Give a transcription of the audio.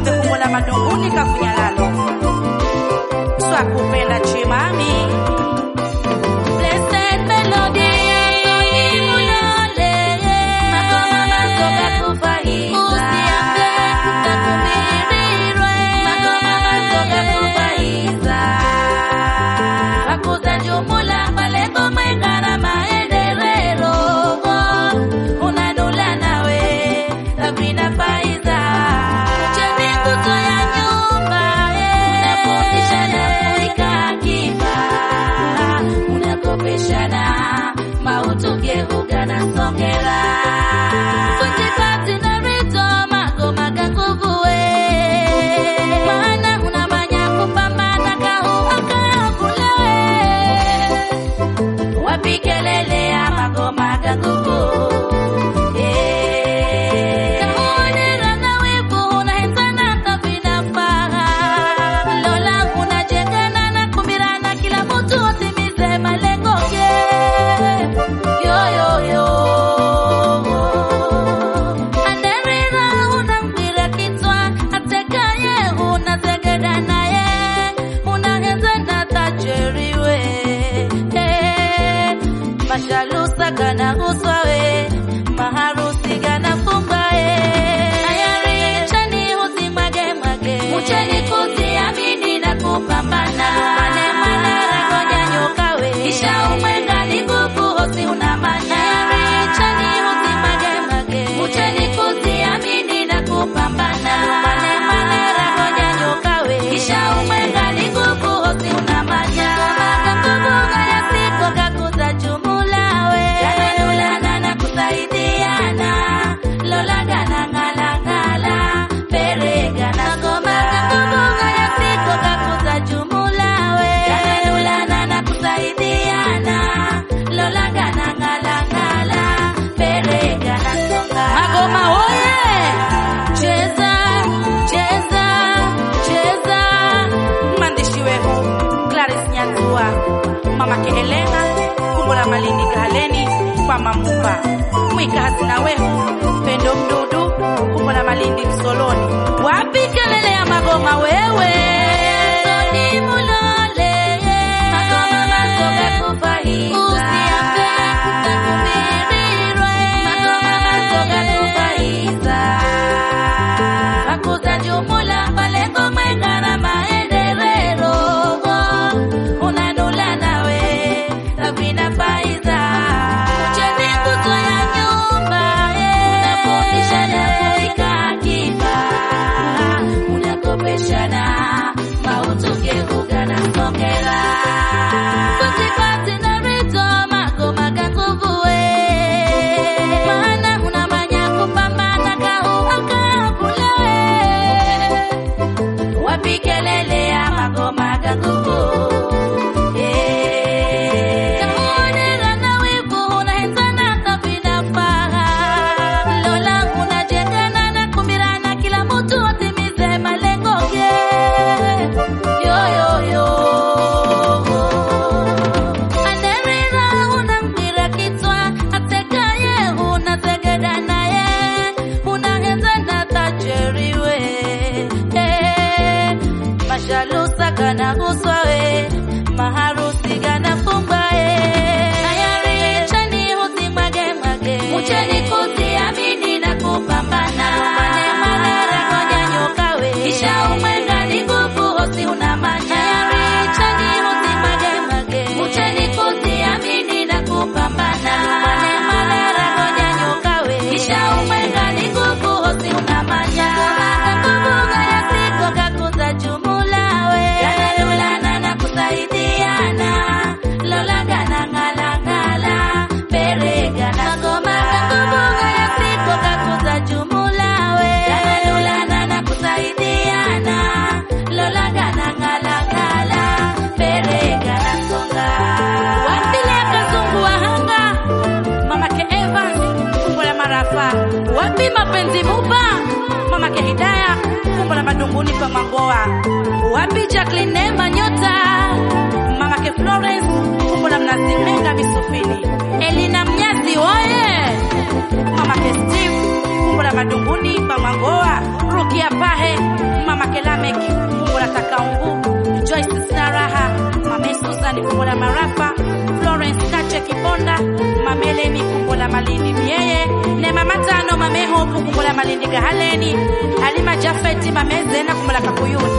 Maombe kumbo la madunguni kakunyalalo swakupenda chimami Blessed melody, Antoni Mulole. Magoma masoga kufaiza. Usiambe utakumirirwe. Magoma masoga kufaiza. Wakuza jumula malengo menga na maendeleo. Unanula nawe, Sabrina Faiza. Uchezi nguzo ya nyumba, eh. Unafundisha na kuweka akiba unakopeshana mautugehuga na songera kutipati na rito magoma ganguvuwe maana unamanya kupambana kahuakakulewe wapikelelea magoma ganguvu Kaonera na wivu unahenzana kavinafaa Lola unajengana na kumirana kila mtu atimize malengo ye Yo yo yo Anderira unambira kitwa atekaye unazegeda naye unahenzana tajeriwe Eh, mashalusa kana uswawe maharusi gana fumbae ayari chani usimage mage ucheni kuziamini na kupambana mane manara ngoja nyokawe kisha umwenga ni nguvu hosi unamanya ayari chani usimage mage ucheni kuziamini na kupambana mane manara ngoja nyokawe kisha umwenga ni nguvu hosi unamanya Kumbuka ya siku kakuza jumulawe Yananulana na kusaidiana Lola gana ngala ngala Perega na goma Kumbuka ya siku kakuza jumulawe Yananulana na kusaidiana Lola gana ngala ngala Perega na songa magoma oye Cheza, cheza, cheza mwandishi wehu Clarice Nyanzua, mamake Helena, kumbo la Malindi Kahaleni kwa Mamupa, mwika hazina wehu Pendo Mdudu, kumbo la Malindi Msoloni, wapi kelele ya magoma wewe Antoni Mulole, magoma masoga kufaiza. Usiambe utakumirirwe, magoma masoga kufaiza. Wakuza jumula malengo menga na maendeleo. Unanula nawe, Sabrina Faiza. Uchezi nguzo ya nyumba, eh. Unafundisha na kuweka akiba unakopeshana mautugehuga na songera kutipati na rito magoma ganguvuwe maana unamanya kupambana kahuakakulewe wapikelelea magoma ganguvu Kaonera na wivu unahenzana kavinafaa Lola unajengana na kumirana kila mtu atimize malengo ye Yo yo yo Anderira unambira kitwa atekaye unazegeda naye unahenzana tajeriwe Eh, mashalusa kana uswawe maharusi gana fumbae ayari chani usimage mage ucheni kuziamini na kupambana mane manara ngoja nyokawe kisha umwenga ni nguvu hosi unamanya ayari chani usimage mage ucheni kuziamini na kupambana mane manara ngoja nyokawe kisha umwenga ni nguvu hosi unamanya kumbuka ya siku kakuza jumulawe yanalulana na kusaidiana lola gana ngala ngala perega na goma kumbuka ya siku kakuza jumulawe yanalulana na kusaidiana lola gana ngala ngala perega na songa Wapile kazungu wahanga mamake Evans kumbo la marafa wapi mapenzi mupa mamake Hidaya kumbo la madunguni pa Mangoa wapi Jacqueline Neema nyota mamake Florence kumbo la mnazi menga misufini Elina Mnyazi oye mamake Steve kumbo la madunguni pa Mangoa Rukia Pahe Hope kumbola Malindi Gahaleni Halima Jafeti Mamezena kumbola Kakuyuni